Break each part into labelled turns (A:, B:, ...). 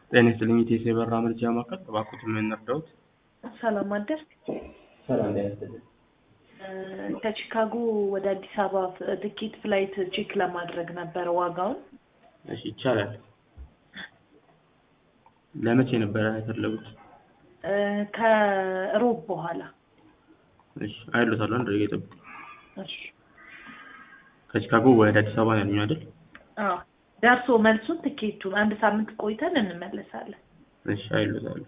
A: ጤና ይስጥልኝ የቴሌ የበራ መረጃ ማዕከል እባክዎትን ምን እንርዳዎት?
B: ሰላም አደርክ?
A: ሰላም ጤና ይስጥልኝ።
B: ከቺካጎ ወደ አዲስ አበባ ፍ- ትኬት ፍላይት ቼክ ለማድረግ ነበረ ዋጋውን።
A: እሺ ይቻላል። ለመቼ ነበረ የፈለጉት?
B: እ፣ ከሮብ በኋላ
A: እሺ አይሎታል አንድ ደቂቃ ይጠብቁ።
B: እሺ።
A: ከቺካጎ ወደ አዲስ አበባ ነው ያሉኝ አይደል?
B: አዎ ደርሶ መልሱን ትኬቱን አንድ ሳምንት ቆይተን እንመለሳለን።
A: እሺ አይሎታል።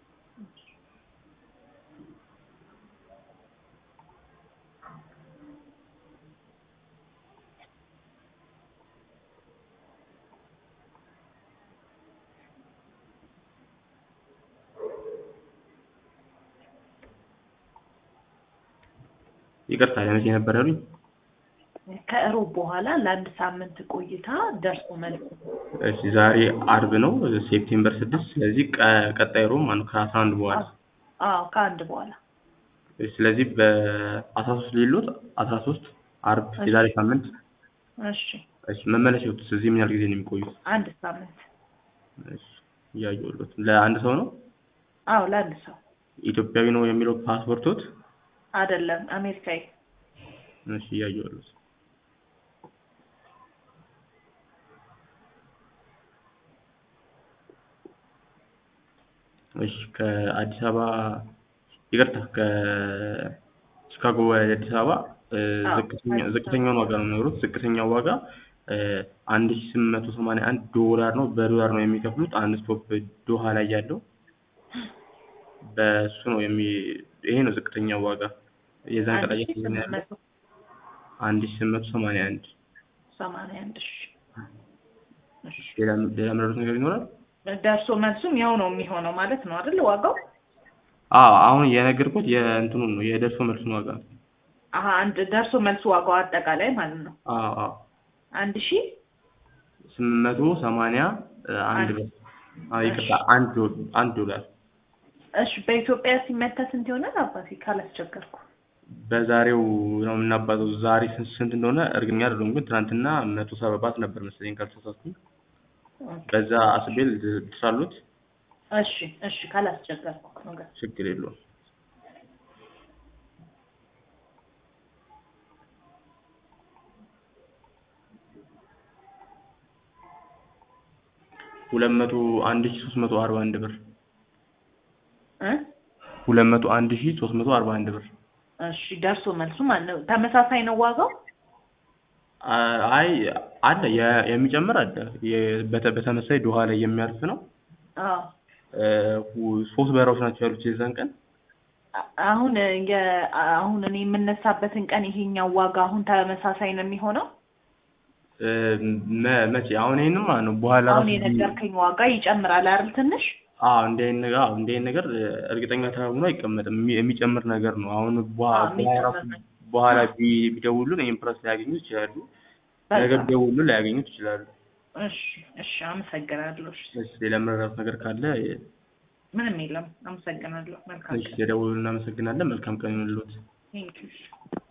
A: ይቅርታ ለመቼ ነበር ያሉኝ?
B: ከሮብ በኋላ ለአንድ ሳምንት ቆይታ ደርሶ መልሱ
A: እሺ ዛሬ አርብ ነው ሴፕቴምበር ስድስት ስለዚህ ቀ- ቀጣይ ሮብ ማለት ነው ከአስራ አንድ በኋላ
B: አዎ ከአንድ በኋላ
A: እሺ፣ ስለዚህ በአስራ ሶስት ሌሎት አስራ ሶስት አርብ የዛሬ ሳምንት
B: እሺ
A: እሺ መመለሻዎት እዚህ ምን ያህል ጊዜ ነው የሚቆዩት?
B: አንድ ሳምንት
A: እሺ እያየሁሎት ለአንድ ሰው ነው
B: አዎ ለአንድ ሰው
A: ኢትዮጵያዊ ነው የሚለው ፓስፖርቶት?
B: አይደለም አሜሪካዊ
A: እሺ እያየሁሎት እሺ ከአዲስ አበባ ይቅርታ ከቺካጎ ወደ አዲስ አበባ እ፣
B: አዎ፣
A: ዝቅተኛ
B: አዲስ
A: ዝቅተኛውን ዋጋ ነው የሚኖሩት። ዝቅተኛው ዋጋ አንድ ሺ ስምንት መቶ ሰማንያ አንድ ዶላር ነው። በዶላር ነው የሚከፍሉት። አንድ ስቶፕ ዶሃ ላይ ያለው በእሱ ነው የሚ ይሄ ነው ዝቅተኛው ዋጋ የዛን
B: አንድ
A: ቀን
B: ሺህ
A: አየር
B: ስምንት
A: ያለው
B: መቶ
A: አንድ ሺ ስምንት መቶ ሰማንያ አንድ
B: ሰማንያ አንድ ሺ እሺ
A: ሌላ ሌላ የምረዱት ነገር ይኖራል?
B: ደርሶ መልሱም ያው ነው የሚሆነው ማለት ነው አይደል? ዋጋው
A: አዎ አሁን የነገርኩት የእንትኑን ነው የደርሶ መልሱን ዋጋ ነው።
B: አሀ አንድ ደርሶ መልሱ ዋጋው አጠቃላይ ማለት ነው
A: አዎ አዎ
B: አንድ ሺ
A: ስምንት መቶ ሰማንያ እ፣ አንድ
B: አንድ።
A: ብር አዎ ይቅርታ አንድ ዶ- አንድ ዶላር
B: እሺ በኢትዮጵያ ሲመታ ስንት ይሆናል አባቴ ካላስቸገርኩ?
A: በዛሬው ነው የምናባዘው። ዛሬ ስንት ስንት እንደሆነ እርግጠኛ አይደለሁም፣ ግን ትናንትና መቶ ሰባት ነበር መሰለኝ ካልተሳሳትኩኝ። በዛ አስቤል ትሳሉት
B: እሺ እሺ ካላስቸገርኩ ነገር
A: ችግር የለውም። ሁለት መቶ አንድ ሺ ሶስት መቶ አርባ አንድ ብር
B: እ
A: ሁለት መቶ አንድ ሺ ሶስት መቶ አርባ አንድ ብር።
B: እሺ ደርሶ መልሱ ማለት ነው ተመሳሳይ ነው ዋጋው?
A: አ- አይ አለ የ- የሚጨምር አለ የ- በተ- በተመሳይ ዶሃ ላይ የሚያርፍ ነው።
B: አዎ
A: እ፣ ሁ- ሶስት በረራዎች ናቸው ያሉት የዛን ቀን
B: አ- አሁን የ- አሁን እኔ የምነሳበትን ቀን ይሄኛው ዋጋ አሁን ተመሳሳይ ነው የሚሆነው?
A: እ፣ መ- መቼ አሁን ይሄንም ማለት ነው በኋላ
B: አሁን
A: ራሱ
B: የነገርከኝ ዋጋ ይጨምራል አይደል ትንሽ?
A: አዎ እንደ አይነት ነገር አዎ እንደ አይነት ነገር እ፣ እርግጠኛ ተሆኖ አይቀመጥም የሚ- የሚጨምር ነገር ነው። አሁን በኋ-
B: አዎ፣
A: በኋላ ራሱ
B: የሚጨምር ነገር።
A: በኋላ ቢ- ቢደውሉን ይሄን ፕረስ ሊያገኙ ይችላሉ። ነገ
B: በቃ
A: ቢደውሉን ሊያገኙት ይችላሉ።
B: እሺ እሺ አመሰግናለሁ። እሺ
A: እሺ ሌላ መረዳት ነገር ካለ
B: ምንም የለም። አመሰግናለሁ። መልካም
A: እሺ የደውሉን እናመሰግናለን። መልካም ቀን ይሁንልዎት።
B: ቴንኪው